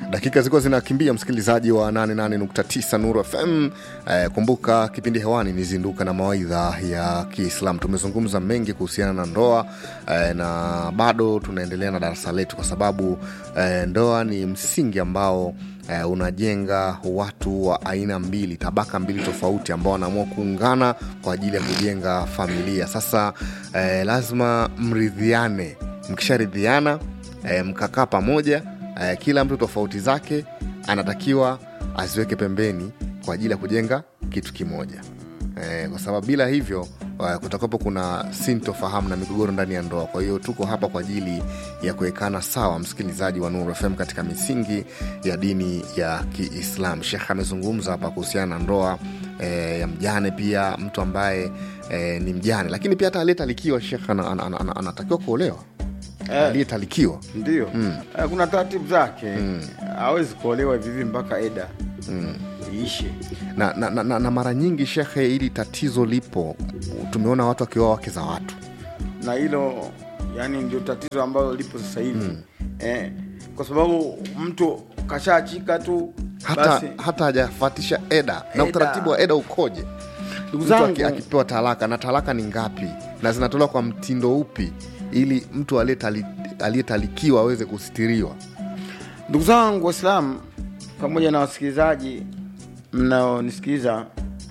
dakika zilikuwa zinakimbia msikilizaji wa 88.9 nuru fm eh, kumbuka kipindi hewani ni zinduka na mawaidha ya kiislam tumezungumza mengi kuhusiana na ndoa eh, na bado tunaendelea na darasa letu kwa sababu eh, ndoa ni msingi ambao eh, unajenga watu wa aina mbili tabaka mbili tofauti ambao wanaamua kuungana kwa ajili ya kujenga familia sasa eh, lazima mridhiane mkisharidhiana eh, mkakaa pamoja eh, kila mtu tofauti zake anatakiwa aziweke pembeni kwa ajili ya kujenga kitu kimoja eh, kwa sababu bila hivyo uh, kutakuwepo kuna sintofahamu na migogoro ndani ya ndoa kwa hiyo tuko hapa kwa ajili ya kuwekana sawa msikilizaji wa nuru fm katika misingi ya dini ya kiislam shekh amezungumza hapa kuhusiana na ndoa eh, ya mjane pia mtu ambaye eh, ni mjane lakini pia hata aliyetalikiwa shekh anatakiwa ana, ana, ana, anatakiwa kuolewa Eh. aliyetalikiwa ndio Eh, kuna taratibu zake hawezi kuolewa vivi mpaka eda iishe na, na, na, na, na mara nyingi shekhe hili tatizo lipo tumeona watu wakioa wake za watu na hilo yani ndio tatizo ambalo lipo sasa hivi eh, kwa sababu mtu kashaachika tu hata basi hata hajafatisha eda na Eda. utaratibu wa eda ukoje ndugu mtu aki- zangu akipewa talaka na talaka ni ngapi na zinatolewa kwa mtindo upi ili mtu aliyetali- aliyetalikiwa aweze kusitiriwa ndugu zangu waislamu pamoja na wasikilizaji mnaonisikiliza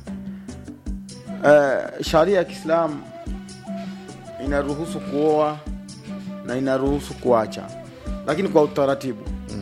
uh, sharia ya kiislamu inaruhusu kuoa na inaruhusu kuacha lakini kwa utaratibu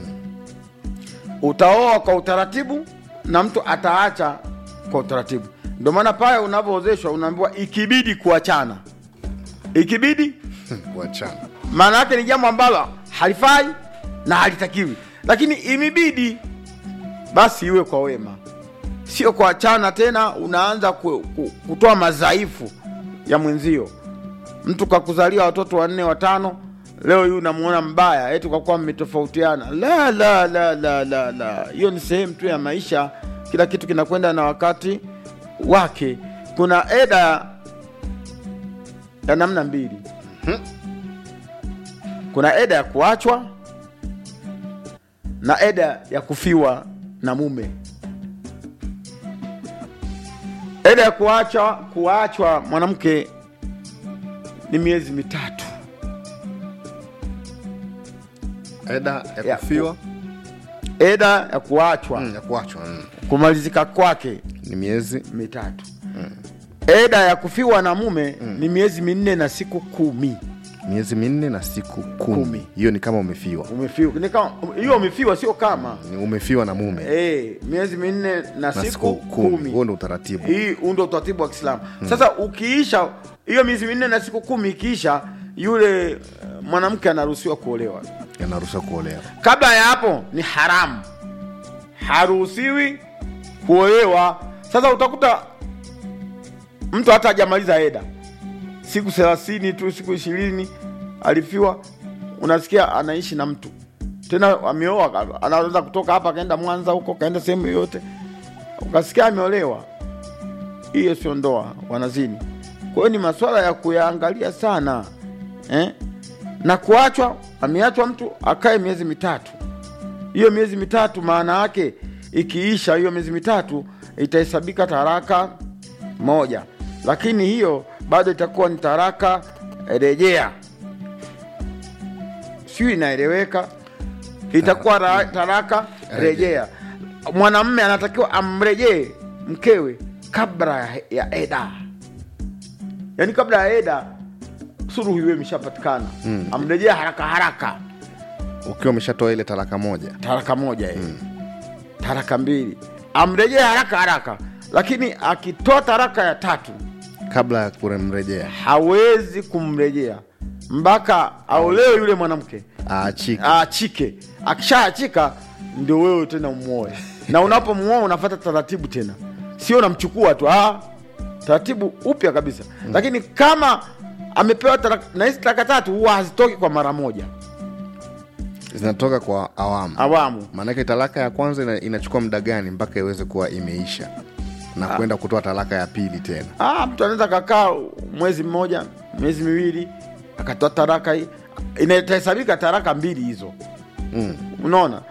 utaoa kwa utaratibu na mtu ataacha kwa utaratibu ndio maana pale unavyoozeshwa unaambiwa ikibidi kuachana ikibidi kuachana maana yake ni jambo ambalo halifai na halitakiwi lakini imebidi basi iwe kwa wema sio kuachana tena unaanza ku, ku, kutoa madhaifu ya mwenzio mtu kakuzalia watoto wanne watano leo hii unamuona mbaya eti kwa kuwa mmetofautiana la la la la la la hiyo ni sehemu tu ya maisha kila kitu kinakwenda na wakati wake kuna eda ya namna mbili kuna eda ya kuachwa na eda ya kufiwa na mume eda ya kuachwa kuachwa mwanamke ni miezi mitatu eda ya Ya, kufiwa eda ya kuachwa mm, ya kuachwa mm. kumalizika kwake ni miezi mitatu eda ya kufiwa na mume ni miezi minne na siku kumi miezi minne na siku kumi Kumi. hiyo ni kama umefiwa umefiwa ni kama hiyo umefiwa sio kama Ni umefiwa na mume Eh, miezi minne na, na siku, kumi, huo ndo utaratibu hii huu ndo utaratibu wa kiislamu sasa ukiisha hiyo miezi minne na siku kumi ikiisha yule eh, mwanamke anaruhusiwa kuolewa yanaruhusiwa kuolewa kabla ya hapo ni haramu haruhusiwi kuolewa sasa utakuta mtu hata hajamaliza eda siku thelathini tu siku ishirini alifiwa unasikia anaishi na mtu tena ameoa anaweza kutoka hapa akaenda mwanza huko kaenda sehemu yoyote ukasikia ameolewa hiyo sio ndoa wanazini kwa hiyo ni maswala ya kuyaangalia sana eh? na kuachwa ameachwa mtu akae miezi mitatu hiyo miezi mitatu maana yake ikiisha hiyo miezi mitatu itahesabika taraka moja lakini hiyo bado itakuwa ni taraka rejea siyo inaeleweka itakuwa ra- taraka rejea mwanamme anatakiwa amrejee mkewe kabla ya- ya eda yaani kabla ya eda suruhu iwe imeshapatikana mm. amrejea haraka haraka ukiwa umeshatoa ile talaka moja taraka moja mm. taraka mbili amrejee haraka haraka lakini akitoa taraka ya tatu kabla ya kuremrejea hawezi kumrejea mpaka aolewe yule mwanamke aachike aachike akishaachika ndio wewe tena umwoe na unapomuoa unafata taratibu tena sio unamchukua tu ah, taratibu upya kabisa mm. lakini kama amepewa taraka, na hizi taraka tatu huwa hazitoki kwa mara moja zinatoka kwa awamu awamu maanake talaka ya kwanza ina, inachukua muda gani mpaka iweze kuwa imeisha na kwenda kutoa talaka ya pili tena ah, mtu anaweza kakaa mwezi mmoja miezi miwili akatoa taraka hii inahesabika taraka mbili hizo mm. unaona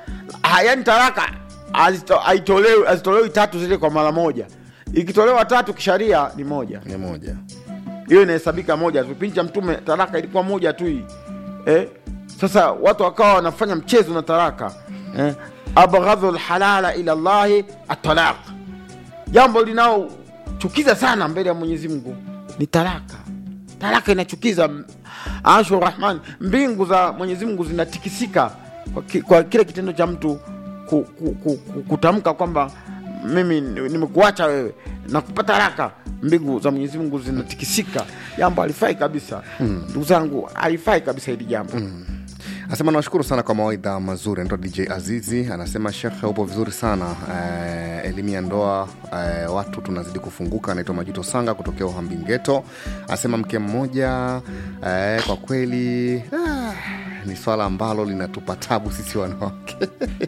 ah, yani talaka hazito- haitolewi hazitolewi tatu zile kwa mara moja ikitolewa tatu kisharia ni moja ni moja hiyo inahesabika moja tu. Kipindi cha Mtume talaka ilikuwa moja tu hii eh? Sasa watu wakawa wanafanya mchezo na talaka eh? abghadhu lhalala ila llahi atalaq, jambo linaochukiza sana mbele ya Mwenyezi Mungu ni talaka. Talaka inachukiza. Ashu Rahman, mbingu za Mwenyezi Mungu zinatikisika kwa, ki, kwa kile kitendo cha mtu ku, ku, ku, ku, kutamka kwamba mimi ni- nimekuacha wewe na kupata talaka. Mbingu za Mwenyezi Mungu zinatikisika, jambo halifai kabisa. Ndugu zangu, halifai kabisa hili jambo Anasema nawashukuru sana kwa mawaidha mazuri. Anaitwa DJ Azizi, anasema shekhe, upo vizuri sana eh, elimu ya ndoa eh, watu tunazidi kufunguka. Anaitwa Majuto Sanga kutokea Uhambingeto, anasema mke mmoja eh, kwa kweli ah, ni swala ambalo linatupa tabu sisi wanawake.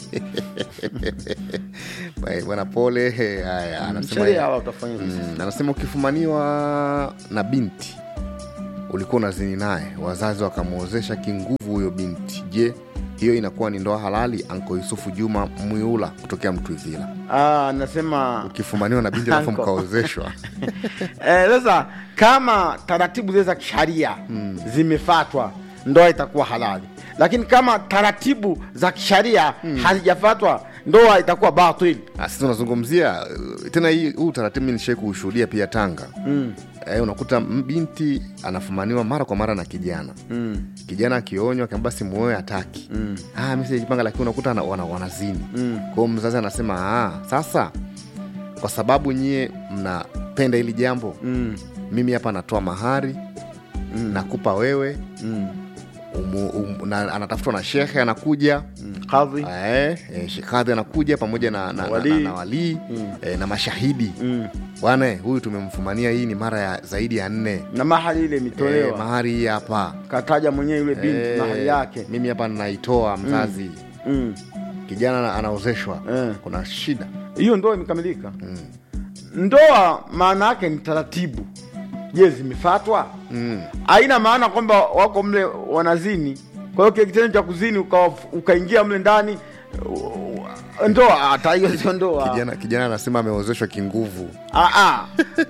Bwana- Bwana pole. eh, Haya, anasema sheria hawa utafanya vipi? Mm, anasema ukifumaniwa na binti ulikuwa unazini naye, wazazi wakamwozesha kinguvu huyo binti, je, hiyo inakuwa ni ndoa halali? Anko Yusufu Juma Mwiula kutokea Mtwivila. Ah, nasema Ukifumaniwa na binti alafu Anko. mkaozeshwa Eh, sasa kama taratibu zile za kisharia zimefatwa ndoa itakuwa halali, lakini kama taratibu za kisharia hazijafatwa ndoa itakuwa batil. Ah, sisi tunazungumzia uh, tena hii huu utaratibu mi nishai kuushuhudia pia Tanga. Mm. Eh, unakuta m- binti anafumaniwa mara kwa mara na kijana Mm. kijana akionywa akiamba basi muoe hataki Mm. ah, mi sijajipanga, lakini unakuta wana, wana, wanazini Mm. kwa hiyo mzazi anasema ah, sasa kwa sababu nyie mnapenda hili jambo Mm. mimi hapa natoa mahari Mm. nakupa wewe Mm. umu, um, na, anatafutwa na shekhe anakuja Mm. Kadhi. eh, eh, shekadhi anakuja pamoja na, na, Walii. na, na, na walii Mm. eh, na mashahidi Mm. bwana eh, huyu tumemfumania hii ni mara ya zaidi ya nne na mahali ile eh, imetolewa mahari hii hapa kataja mwenyewe yule binti Eh, mahali yake mimi hapa naitoa mzazi Mm. kijana ana- anaozeshwa Eh. kuna shida hiyo ndoa imekamilika mm. ndoa maana yake ni taratibu je zimefatwa Mm. haina maana kwamba wako mle wanazini kwa hiyo kile kitendo cha kuzini ukawa- ukaingia mle ndani uh, ndoa hata hiyo sio ndoa kijana kijana anasema ameozeshwa kinguvu Ah, ah.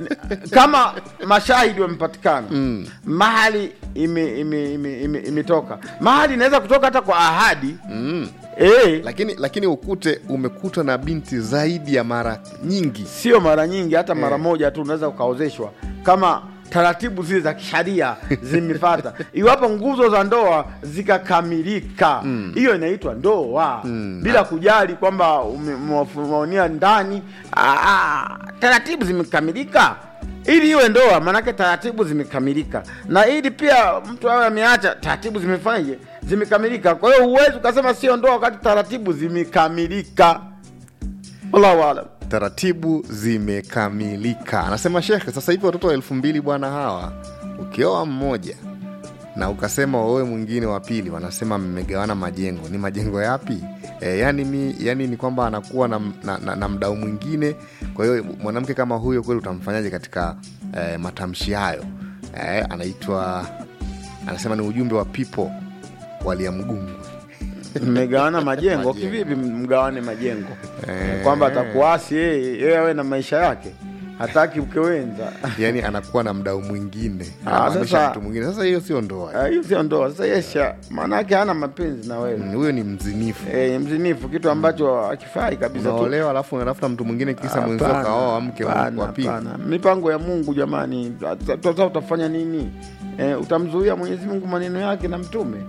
kama mashahidi wamepatikana Mm. mahali imetoka ime, ime, ime, imetoka. mahali inaweza kutoka hata kwa ahadi mm. eh, lakini lakini ukute umekutwa na binti zaidi ya mara nyingi sio mara nyingi hata mara Eh. moja tu unaweza ukaozeshwa kama taratibu zile za kisharia zimefata iwapo nguzo za ndoa zikakamilika hiyo inaitwa ndoa Mm. bila kujali kwamba umewafunia ndani ah, ah, taratibu zimekamilika ili iwe ndoa maanake taratibu zimekamilika na ili pia mtu awe ameacha taratibu zimefanyaje zimekamilika kwa hiyo huwezi ukasema sio ndoa wakati taratibu zimekamilika wallahu alam taratibu zimekamilika anasema shekhe sasa hivi watoto wa elfu mbili bwana hawa ukioa mmoja na ukasema waoe mwingine wa pili wanasema mmegawana majengo ni majengo yapi e, yani, mi, yani ni kwamba anakuwa na, na, na, na mdau mwingine kwa hiyo mwanamke kama huyo kweli utamfanyaje katika e, matamshi hayo e, anaitwa anasema ni ujumbe wa pipo waliamgungu mmegawana majengo Majengo. kivipi mgawane majengo Eh. kwamba atakuasi yeye yeye awe na maisha yake hataki ukewenza yani anakuwa na mdau mwingine Ah, anamaanisha sasa- mtu mwingine sasa hiyo sio ndoa Ah, hiyo sio ndoa sasa yesha maanake hana mapenzi na wewe Mm, huyo ni mzinifu Eh, mzinifu kitu ambacho hakifai kabisa tu. unaolewa alafu unatafuta mtu mwingine kisa mwenzio Hapana, kaoa mke wa hapana, wa pili hapana. mipango ya mungu jamani sasa utafanya nini eh, utamzuia mwenyezi mungu maneno yake na mtume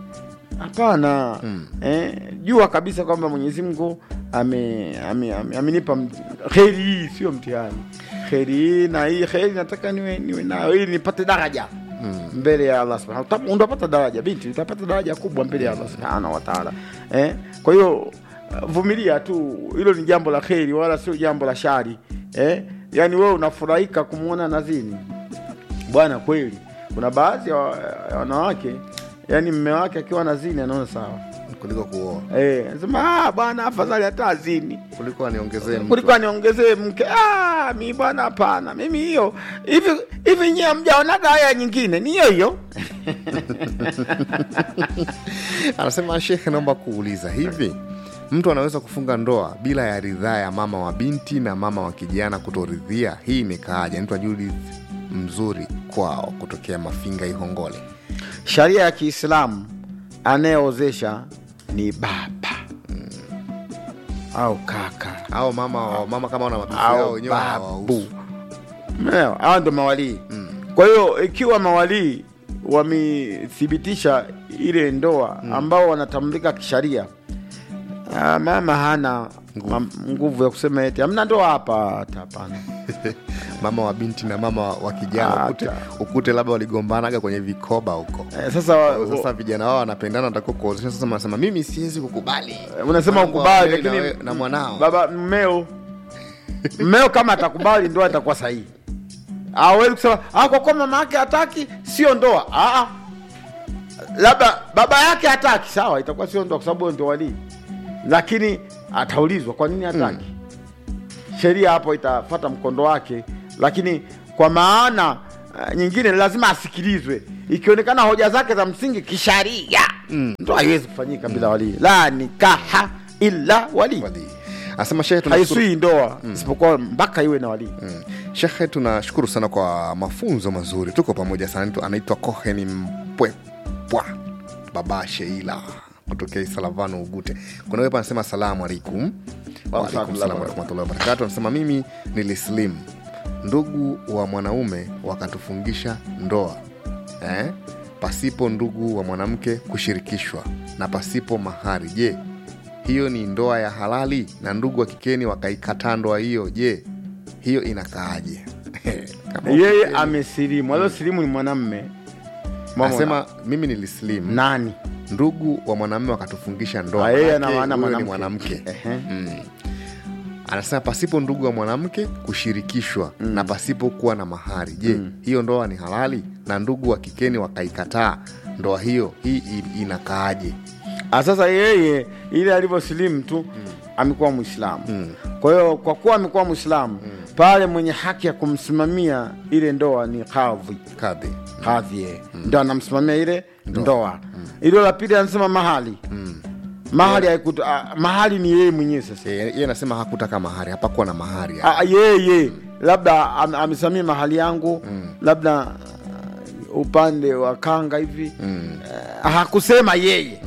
hapana Mm. eh, jua kabisa kwamba mwenyezi mungu ame- ame- ame- amenipa ame, kheri hii sio mtihani kheri hii na hii kheri nataka niwe, niwe nayo ili nipate daraja Mm. mbele ya Allah subhanahu Uta- utapata daraja binti utapata daraja kubwa mbele ya Allah subhanahu wa ta'ala eh? kwa hiyo uh, vumilia tu hilo ni jambo la kheri wala sio jambo la shari eh? yaani wewe unafurahika kumwona nazini bwana kweli kuna baadhi ya wa- ya wanawake yani mme wake akiwa nazini anaona sawa kuliko kuoa eh, anasema "Ah, bwana afadhali hata azini kuliko aniongezee mtu. kuliko aniongezee mke ah, mi bwana hapana mimi hiyo hivi hivi nyie mjaonaga haya nyingine ni hiyo hiyo anasema shekhe naomba kuuliza hivi mtu anaweza kufunga ndoa bila ya ridhaa ya mama wa binti na mama wa kijana kutoridhia hii imekaaje anaitwa judith mzuri kwao kutokea mafinga ihongole Sharia ya Kiislamu anayeozesha ni baba au kaka au mama mama kama wana mabibi au yao wenyewe babu. hawahusu Umeelewa? Hawa ndo mawalii. Kwa hiyo ikiwa mawalii wamethibitisha ile ndoa ambao wanatambulika kisharia, ah, mama hana mam- nguvu ya kusema eti hamna ndoa hapa. Hata hapana. mama wa binti na mama wa- wa kijana Hata. ukute, ukute labda waligombanaga kwenye vikoba huko Eh, Sasa wa- sasa vijana wao wanapendana watakiwa kuozesha sasa wanasema mimi siwezi kukubali unasema Mwanangu ukubali, aolewe na lakini we- na mwanao baba mmeo mmeo kama atakubali ndoa itakuwa sahihi. Hawezi kusema ah, kwa kuwa mama yake hataki sio ndoa. Ah, ah. labda baba yake hataki, sawa, itakuwa sio ndoa kwa sababu huyo ndio walii, lakini ataulizwa kwa nini hataki. Sheria hapo itafata mkondo wake, lakini kwa maana uh, nyingine lazima asikilizwe. Ikionekana hoja zake za msingi kisharia, ndoa haiwezi kufanyika bila walii. La nikaha illa walii Wali. Anasema shehe tunashukuru, haisui ndoa isipokuwa mpaka iwe na walii. Mm. shehe tunashukuru sana kwa mafunzo mazuri tuko pamoja sana Anaitwa- anaitwa koheni mpwepwa baba sheila kutokea isalavano ugute kuna wepa anasema salamu alaikum Waalaikum salam warahmatullahi wabarakatu anasema mimi nilislim ndugu wa mwanaume wakatufungisha ndoa eh? pasipo ndugu wa mwanamke kushirikishwa na pasipo mahari je hiyo ni ndoa ya halali na ndugu wa kikeni wakaikataa ndoa hiyo je hiyo inakaaje Kama Yeye ukikeni- amesilimu, aliosilimu ni mwanamme. Mama- anasema mimi nilislim nani? ndugu wa mwanamume wakatufungisha ndoa Ah, yeye Manake ana maana huyo ni mwanamke. mwanamke Ehe. mm. anasema pasipo ndugu wa mwanamke kushirikishwa na pasipo kuwa na mahari je hiyo ndoa ni halali na ndugu wa kikeni wakaikataa ndoa hiyo hii i- inakaaje Ah, sasa yeye ile alivyosilimu tu amekuwa Mwislamu. Kwa hiyo kwa kuwa amekuwa Mwislamu pale mwenye haki ya kumsimamia ile ndoa ni kadhi. kadhi Kadhi yeye ndo anamsimamia ile ndoa. Ilo la pili anasema mahali mahali haikuta, ah, mahali ni yeye mwenyewe sasa. Eh, yeye anasema hakutaka mahari hapakuwa na mahari Ah, yeye labda am, amesamia mahali yangu labda uh, upande wa kanga hivi uh, hakusema yeye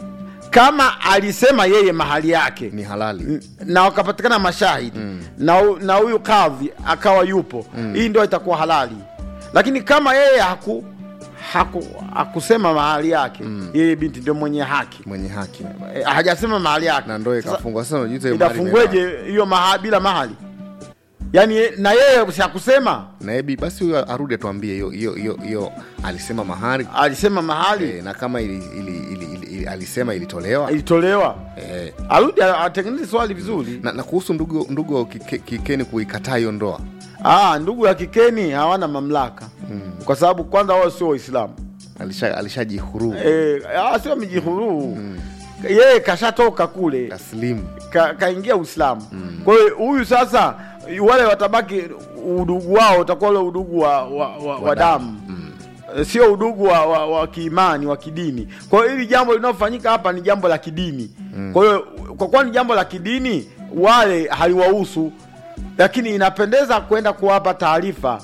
kama alisema yeye mahali yake ni halali n- na wakapatikana mashahidi na hu- na huyu kadhi akawa yupo hii ndio itakuwa halali lakini kama yeye haku, haku, hakusema mahali yake yeye binti ndio mwenye haki mwenye haki Eh, hajasema mahali yake na ndoa Sasa- ikafungwa sasa unajiuliza hiyo mahari itafungweje hiyo maha, bila mahali yaani ye- na yeye siakusema imeenda. na ebi basi huyo arudi atuambie hiyo hiyo hiyo hiyo alisema mahari alisema mahali eh, na kama ili, ili, ili, ili, ili, alisema ilitolewa ilitolewa eh, arudi a- atengeneze swali vizuri na, na kuhusu ndugu ndugu wa kike- kikeni kuikataa hiyo ndoa ah, ndugu ya kikeni hawana mamlaka kwa sababu kwanza wao sio waislamu alisha alishajihuru e, sio amejihuruu yeye kashatoka kule taslimu ka, kaingia uislamu kwa hiyo huyu sasa wale watabaki udugu wao utakuwa ule udugu wa, wa, wa, wa damu Eh, sio udugu wa, wa, wa kiimani wa kidini kwa hiyo hili jambo linalofanyika hapa ni jambo la kidini kwa hiyo kwa kuwa ni jambo la kidini wale haliwahusu lakini inapendeza kwenda kuwapa taarifa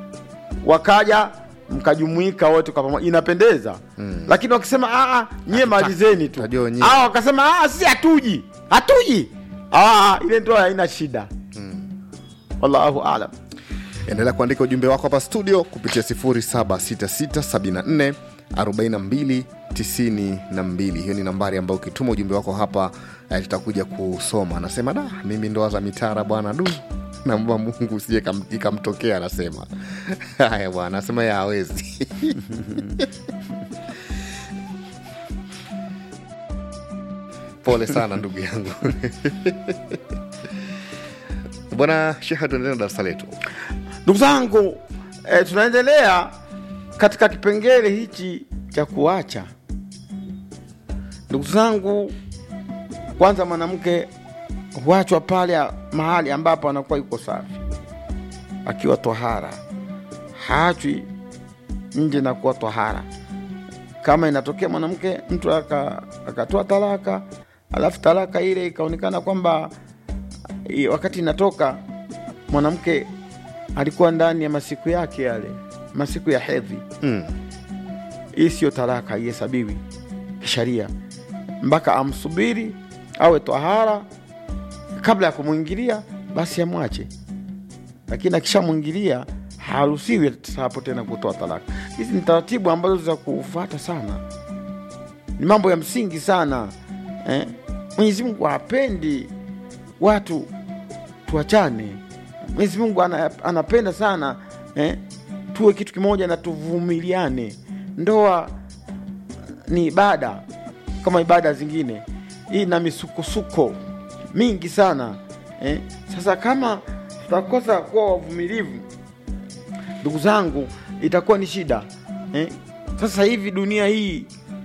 wakaja mkajumuika wote kwa pamoja inapendeza lakini wakisema "Ah, ah, nyie malizeni tu Tajua wenyewe. Ah, wakasema "Ah, sisi hatuji hatuji Ah, ile ndoa haina shida wallahu alam endelea kuandika ujumbe wako hapa studio kupitia 076674 4292 hiyo ni nambari ambayo ukituma ujumbe wako hapa eh, tutakuja kusoma anasema da mimi ndoa za mitara bwana du naomba mungu usije kam- ikamtokea anasema haya bwana anasema ye hawezi pole sana ndugu yangu bwana sheha tuendelee na darasa letu ndugu zangu eh, tunaendelea katika kipengele hichi cha kuacha ndugu zangu kwanza mwanamke huachwa pale mahali ambapo anakuwa yuko safi akiwa tohara haachwi nje na kuwa tohara kama inatokea mwanamke mtu aka- akatoa talaka alafu talaka ile ikaonekana kwamba i- wakati inatoka mwanamke alikuwa ndani ya masiku yake yale masiku ya hedhi Mm. hii siyo talaka ihesabiwi kisharia mpaka amsubiri awe twahara kabla ya kumwingilia basi amwache lakini akishamwingilia haruhusiwi hapo tena kutoa talaka hizi ni taratibu ambazo za kufata sana ni mambo ya msingi sana eh? mwenyezi mungu hapendi watu tuachane mwenyezi mungu ana, anapenda sana eh? tuwe kitu kimoja na tuvumiliane ndoa ni ibada kama ibada zingine hii na misukosuko mingi sana eh? sasa kama tutakosa kuwa wavumilivu ndugu zangu itakuwa ni shida eh? sasa hivi dunia hii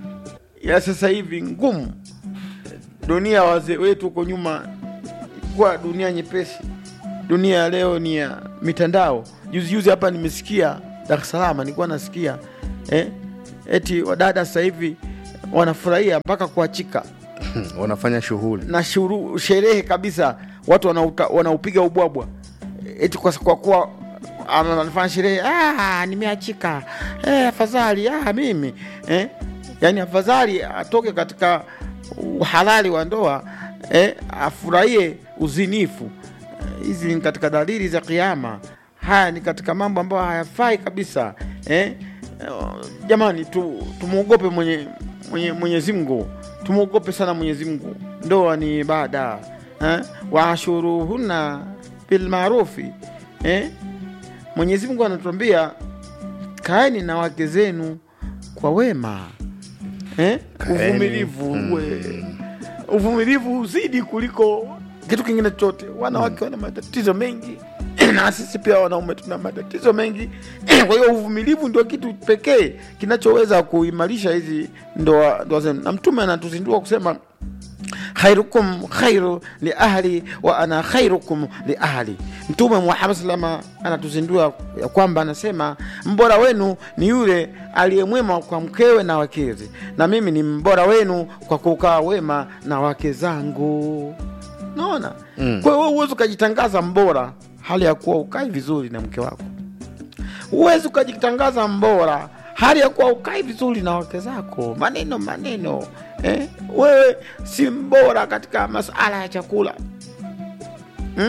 ya sasa hivi ngumu dunia ya wazee wetu huko nyuma kuwa dunia nyepesi dunia ya leo ni ya mitandao juzi juzi hapa nimesikia dar es salaam nilikuwa nasikia eh? eti wadada sasa hivi wanafurahia mpaka kuachika wanafanya shughuli na shuru, sherehe kabisa watu wanauta- wanaupiga ubwabwa eti kwa kwa kuwa ana- anafanya sherehe ah, nimeachika eh, afadhali ah, mimi eh? yani afadhali atoke katika uhalali wa ndoa eh, afurahie uzinifu Eh, hizi ni katika dalili za kiama haya ni katika mambo ambayo hayafai kabisa eh? Eh, jamani tu, tumwogope mwenye, mwenye, mwenyezi mungu tumwogope sana mwenyezi mungu ndoa ni ibada eh? waashuruhunna bilmarufi eh? mwenyezi mungu anatuambia kaeni na wake zenu kwa wema eh? Kaeni. uvumilivu uwe uvumilivu huzidi kuliko kitu kingine chote wanawake wana matatizo mengi na sisi pia wanaume tuna matatizo mengi kwa hiyo uvumilivu ndio kitu pekee kinachoweza kuimarisha hizi ndoa ndoa zenu na mtume anatuzindua kusema khairukum khairu li ahli wa ana khairukum li ahli mtume muhammad salama anatuzindua ya kwamba anasema mbora wenu ni yule aliyemwema kwa mkewe na wakezi na mimi ni mbora wenu kwa kukaa wema na wake zangu naona mm. kwa hiyo huwezi ukajitangaza mbora hali ya kuwa ukai vizuri na mke wako huwezi ukajitangaza mbora hali ya kuwa ukai vizuri na wake zako maneno maneno eh? wewe si mbora katika masala ya chakula hmm?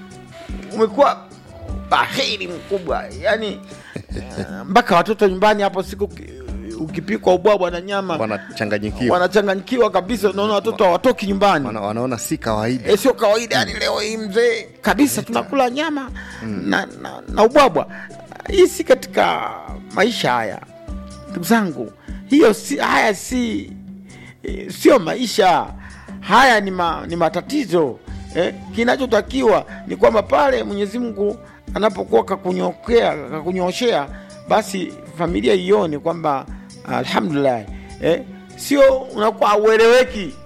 umekuwa bahiri mkubwa yani eh, mpaka watoto nyumbani hapo siku uki- ukipikwa ubwabwa na nyama wanachanganyikiwa wanachanganyikiwa kabisa unaona watoto hawatoki nyumbani Wana, wanaona si kawaida e, sio kawaida yani leo hii mzee kabisa tunakula nyama na, na, na ubwabwa hii si katika maisha haya ndugu zangu hiyo si, haya si eh, sio maisha haya ni, ma, ni matatizo eh, kinachotakiwa ni kwamba pale mwenyezi mungu anapokuwa kakunyokea kakunyoshea basi familia ione kwamba alhamdulillah eh, sio unakuwa ueleweki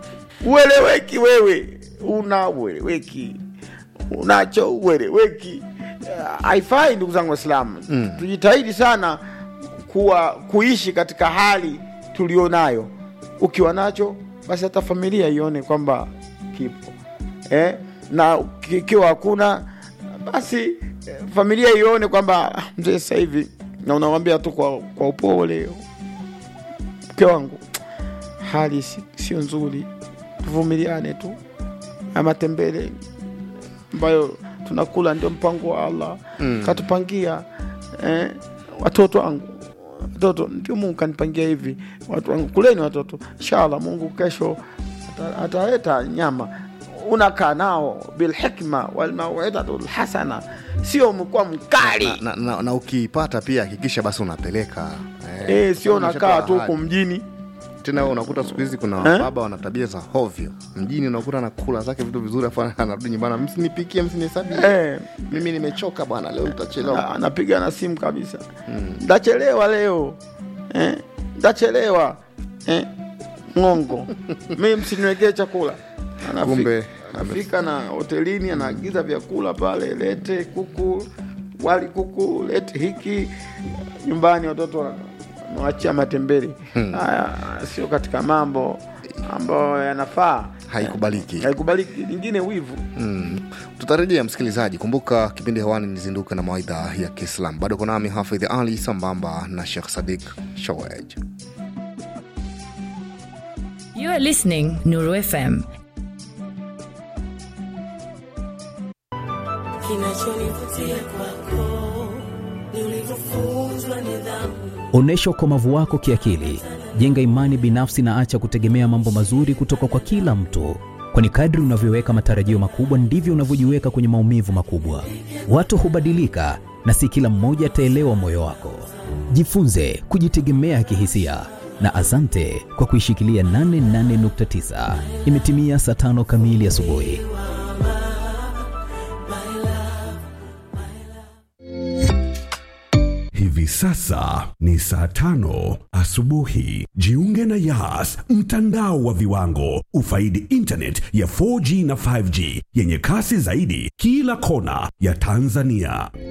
ueleweki wewe una ueleweki unacho ueleweki Eh, haifai ndugu zangu waislamu mm. tujitahidi sana kuwa kuishi katika hali tulionayo ukiwa nacho basi hata familia ione kwamba kipo eh? na ikiwa hakuna basi eh, familia ione kwamba "Ah, mzee sasa hivi na unawambia tu kwa, kwa upole mke wangu hali si- sio nzuri tuvumiliane tu haya matembele ambayo tunakula ndio mpango wa allah mm. katupangia eh, watoto wangu watoto ndio mungu kanipangia hivi watu wangu kuleni watoto inshallah mungu kesho ata- ataleta nyama unakaa nao bilhikma walmauidatu lhasana sio umekuwa mkali na, na, na, na ukiipata pia hakikisha basi unapeleka eh, sio kama unakaa umeshatoa tu huku ahadi. mjini tena wewe unakuta siku hizi kuna Eh? baba wana tabia za hovyo mjini unakuta anakula zake vitu vizuri afu anarudi nyumbani msinipikie msinihesabie eh, mimi nimechoka bwana leo nitachelewa Na- anapiga na simu kabisa ndachelewa leo eh, ndachelewa eh, ngongo mi msiniwekee chakula Anafika- Kumbe, anafika na hotelini anaagiza vyakula pale lete kuku wali kuku lete hiki nyumbani watoto wana- mwachia matembele haya sio katika mambo ambayo yanafaa Haikubaliki. haikubaliki lingine wivu Mm. tutarejea msikilizaji kumbuka kipindi hewani nizinduke na mawaidha ya kiislam bado kunami hafidh ali sambamba na shekh sadik shawaj You are listening Nuru FM. Kinachonivutia kwako ni ulivyofunzwa nidhamu. Onyesha ukomavu wako kiakili, jenga imani binafsi na acha kutegemea mambo mazuri kutoka kwa kila mtu, kwani kadri unavyoweka matarajio makubwa ndivyo unavyojiweka kwenye maumivu makubwa. Watu hubadilika na si kila mmoja ataelewa moyo wako. Jifunze kujitegemea kihisia na asante kwa kuishikilia 88.9. Imetimia saa tano kamili asubuhi. Hivi sasa ni saa tano asubuhi. Jiunge na Yas, mtandao wa viwango. Ufaidi internet ya 4G na 5G yenye kasi zaidi kila kona ya Tanzania.